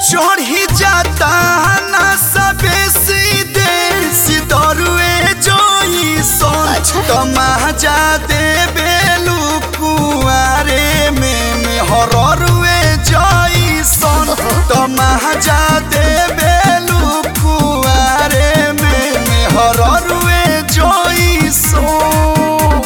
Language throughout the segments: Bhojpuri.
चढ़ी जाता ना सबे सीधे सिदरुए जोई सोन अच्छा। तमाजा दे बेलू कुआरे में में हररुए जोई सोन तमाजा दे बेलू कुआरे में में हररुए जोई सोन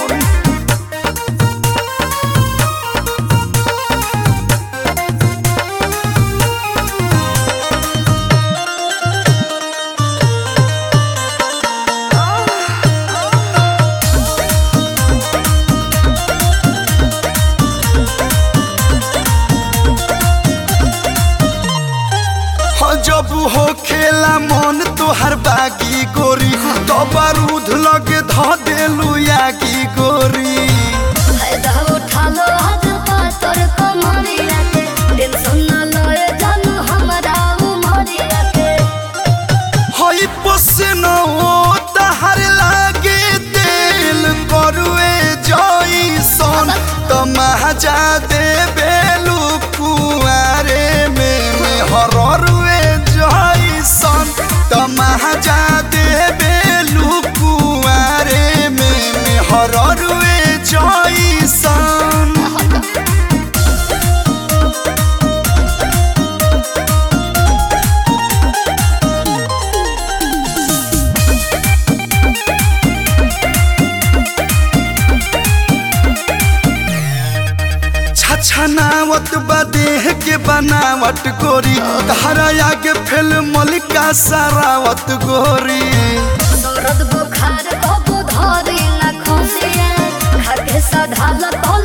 हो जब हो खेला मन तोहर बागी गोरी तो बारूद लगे ध देलू यागी गोरी फायदा उठा लो आज पातर कमरिया के टेंशन न लए जानू हमरा उमरिया के हई पसन ओ तहर लागे दिल करुए जई सन तमाजा दे बेलू कुआरे में में हररुए जई सन तमाजा दे बेलू कुआरे में में हररुए जई सन छछनावत बा देह के बनावट गोरी धारा आगे फेल मलिका सारावत गोरी दर्द बुखार कबू धरी न खसिया खाके सधाल तल